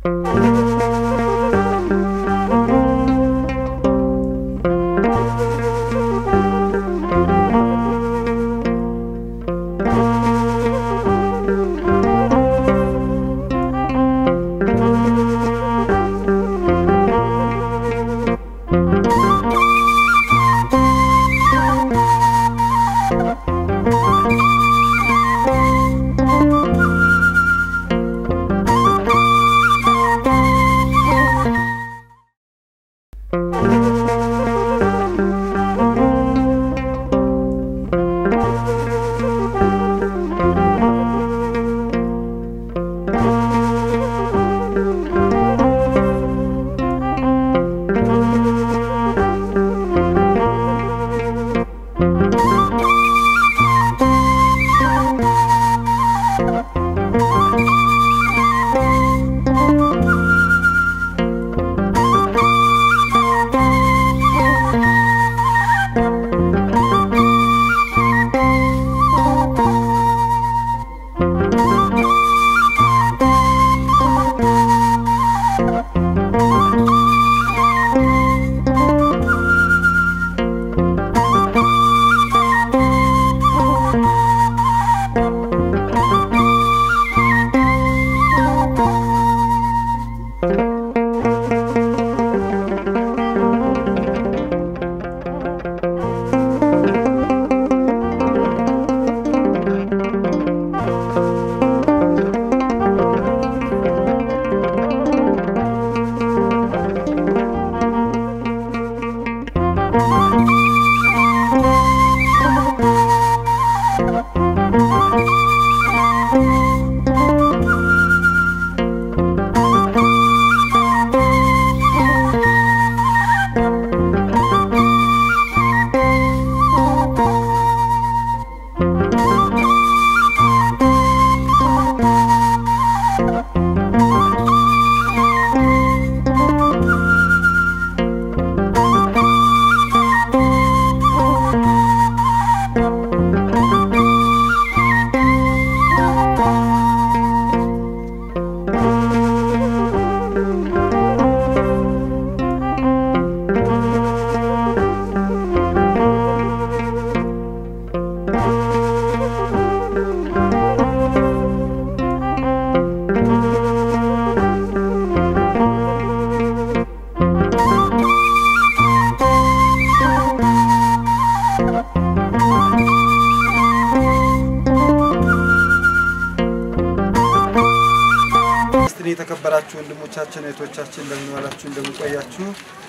ስትን የተከበራችሁ ወንድሞቻችን እህቶቻችን እንደምን ዋላችሁ እንደምን ቆያችሁ።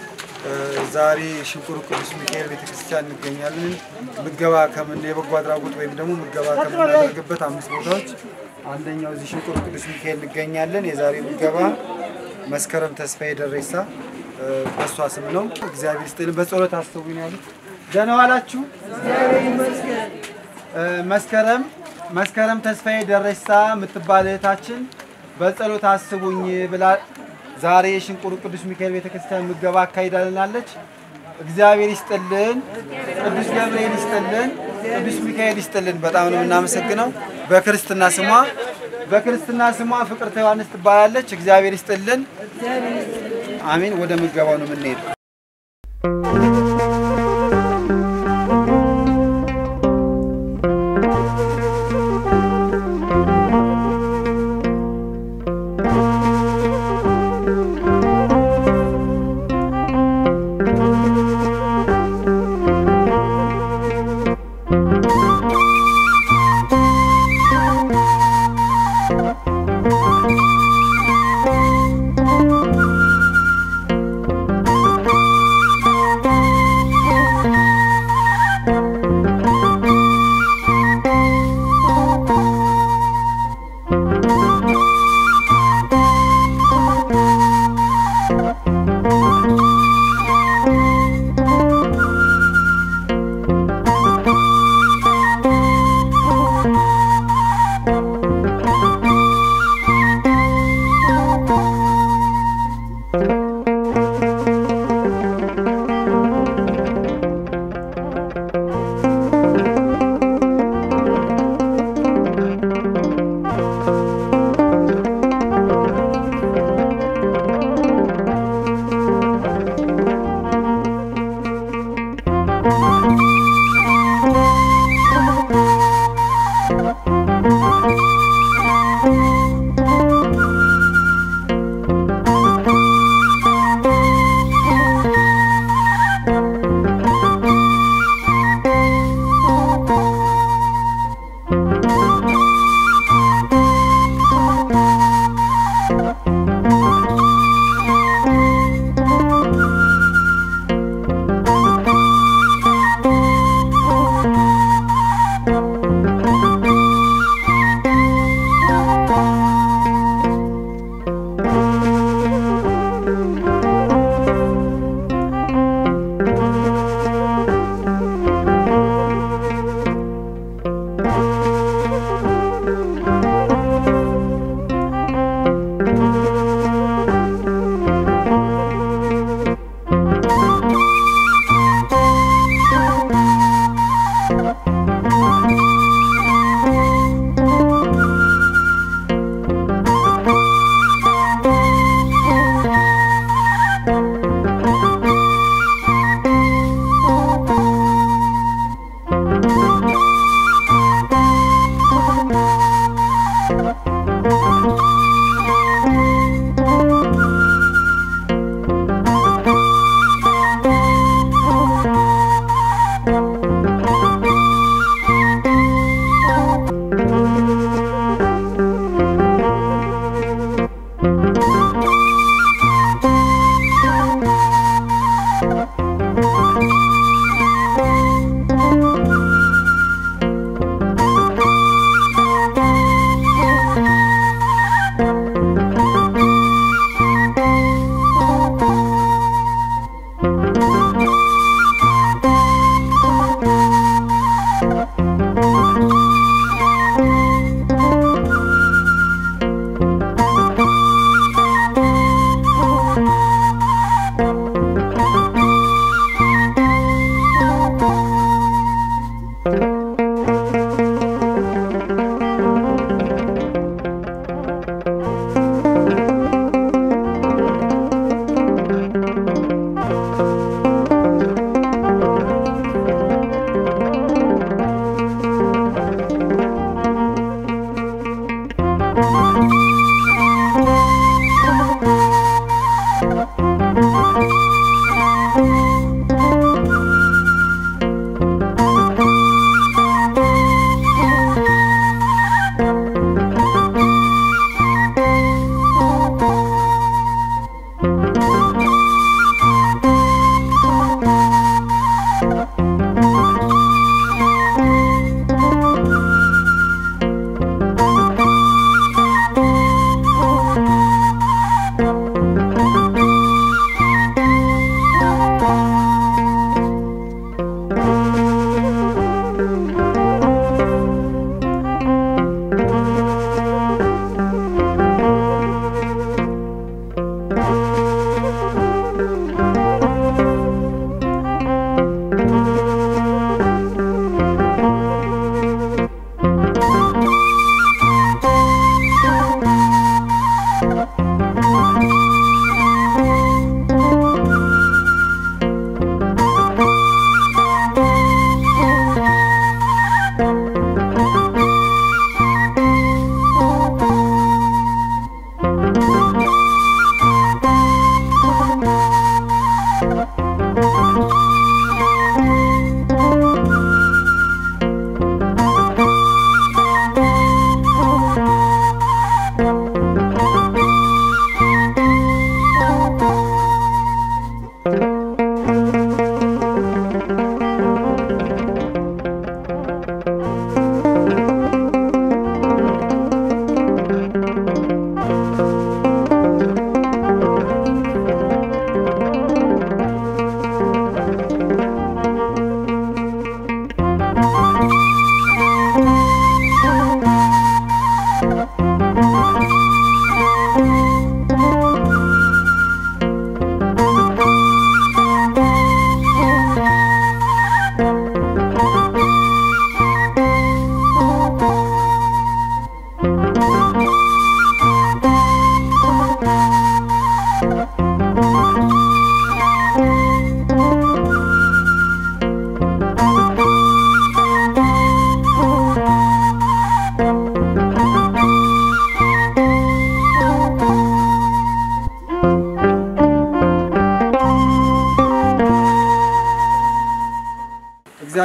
ዛሬ ሽንቁር ቅዱስ ሚካኤል ቤተክርስቲያን እንገኛለን። ምገባ ከምን የበጎ አድራጎት ወይም ደግሞ ምገባ ከምናደርግበት አምስት ቦታዎች አንደኛው እዚህ ሽንቁር ቅዱስ ሚካኤል እንገኛለን። የዛሬ ምገባ መስከረም ተስፋዬ ደሬሳ በእሷ ስም ነው። እግዚአብሔር ይስጥልን። በጸሎት አስቡኝ ያሉት ደህና ዋላችሁ። መስከረም መስከረም ተስፋዬ ደሬሳ የምትባል እህታችን በጸሎት አስቡኝ ብላ ዛሬ የሽንቁር ቅዱስ ሚካኤል ቤተክርስቲያን ምገባ አካሂዳልናለች። እግዚአብሔር ይስጥልን፣ ቅዱስ ገብርኤል ይስጥልን፣ ቅዱስ ሚካኤል ይስጥልን። በጣም ነው የምናመሰግነው። በክርስትና ስሟ በክርስትና ስሟ ፍቅርተ ዮሐንስ ትባላለች። እግዚአብሔር ይስጥልን። አሜን። ወደ ምገባው ነው የምንሄደው። Thank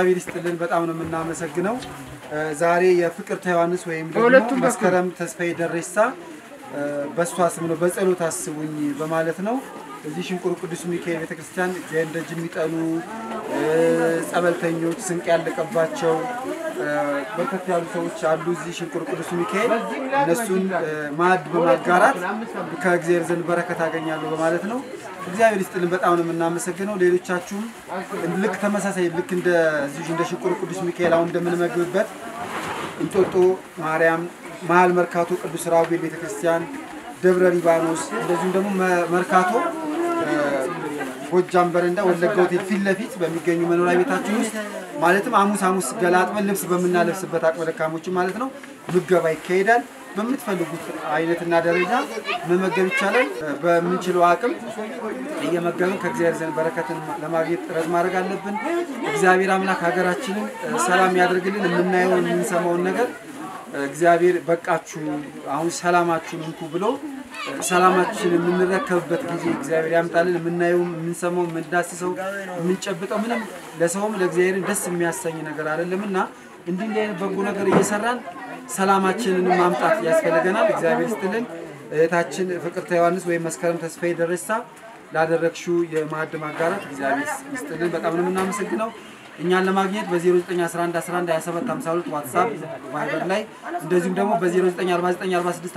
እግዚአብሔር ይስጥልን። በጣም ነው የምናመሰግነው። እ፣ ዛሬ የፍቅርተ ዮሐንስ ወይም ደግሞ በሁለቱም በኩል። መስከረም ተስፋዬ ደሬሳ እ፣ በእሷ ስም ነው በጸሎት አስቡኝ በማለት ነው። እዚህ ሽንቁር ቅዱስ ሚካኤል ቤተክርስቲያን እግዚአብሔር ደጅ የሚጠኑ እ፣ ጸበልተኞች፣ ስንቅ ያለቀባቸው እ፣ በርከት ያሉ ሰዎች አሉ። እዚህ ሽንቁር ቅዱስ ሚካኤል እነሱን እ፣ ማዕድ በማጋራት ከእግዚአብሔር ዘንድ በረከት አገኛለሁ በማለት ነው። እግዚአብሔር ይስጥልን። በጣም ነው የምናመሰግነው። ሌሎቻችሁም ልክ ተመሳሳይ ልክ እንደዚህ እንደ ሽንቁር ቅዱስ ሚካኤል አሁን እንደምንመግብበት እንጦጦ ማርያም፣ መሀል መርካቶ ቅዱስ ራጉኤል ቤተክርስቲያን፣ ደብረ ሊባኖስ እንደዚሁም ደግሞ መ- መርካቶ እ፣ ጎጃም በረንዳ ወለጋ ሆቴል ፊት ለፊት በሚገኙ መኖሪያ ቤታችን ውስጥ ማለትም ሐሙስ ሐሙስ ገላጥበን ልብስ በምናለብስበት አቅመ ደካሞችን ማለት ነው ምገባ ይካሄዳል። በምትፈልጉት አይነትና ደረጃ መመገብ ይቻላል። እ፣ በምንችለው አቅም እየመገብን ከእግዚአብሔር ዘንድ በረከትን ለማግኘት ጥረት ማድረግ አለብን። እግዚአብሔር አምላክ ሀገራችንን እ፣ ሰላም ያደርግልን። የምናየውን የምንሰማውን ነገር እ፣ እግዚአብሔር በቃችሁ አሁን ሰላማችሁን እንኩ ብሎ እ፣ ሰላማችንን የምንረከብበት ጊዜ እግዚአብሔር ያምጣልን። የምናየው፣ የምንሰማው፣ የምንዳስሰው፣ የምንጨብጠው ምንም ለሰውም ለእግዚአብሔርን ደስ የሚያሰኝ ነገር አይደለም እና እንዲህ እንዲህ አይነት በጎ ነገር እየሰራን ሰላማችንን ማምጣት ያስፈልገናል። እግዚአብሔር ይስጥልን። እህታችን ፍቅርተ ዮሐንስ ወይም መስከረም ተስፋዬ ደረሳ ላደረግሽው የማዕድ ማጋራት እግዚአብሔር ይስጥልን። በጣም ነው የምናመሰግነው። እኛን ለማግኘት በ0911112752 ዋትሳፕ ቫይበር ላይ እንደዚሁም ደግሞ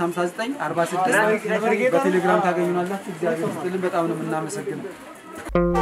በ0949465946 በቴሌግራም ታገኙናላችሁ። እግዚአብሔር ይስጥልን። በጣም ነው የምናመሰግነው።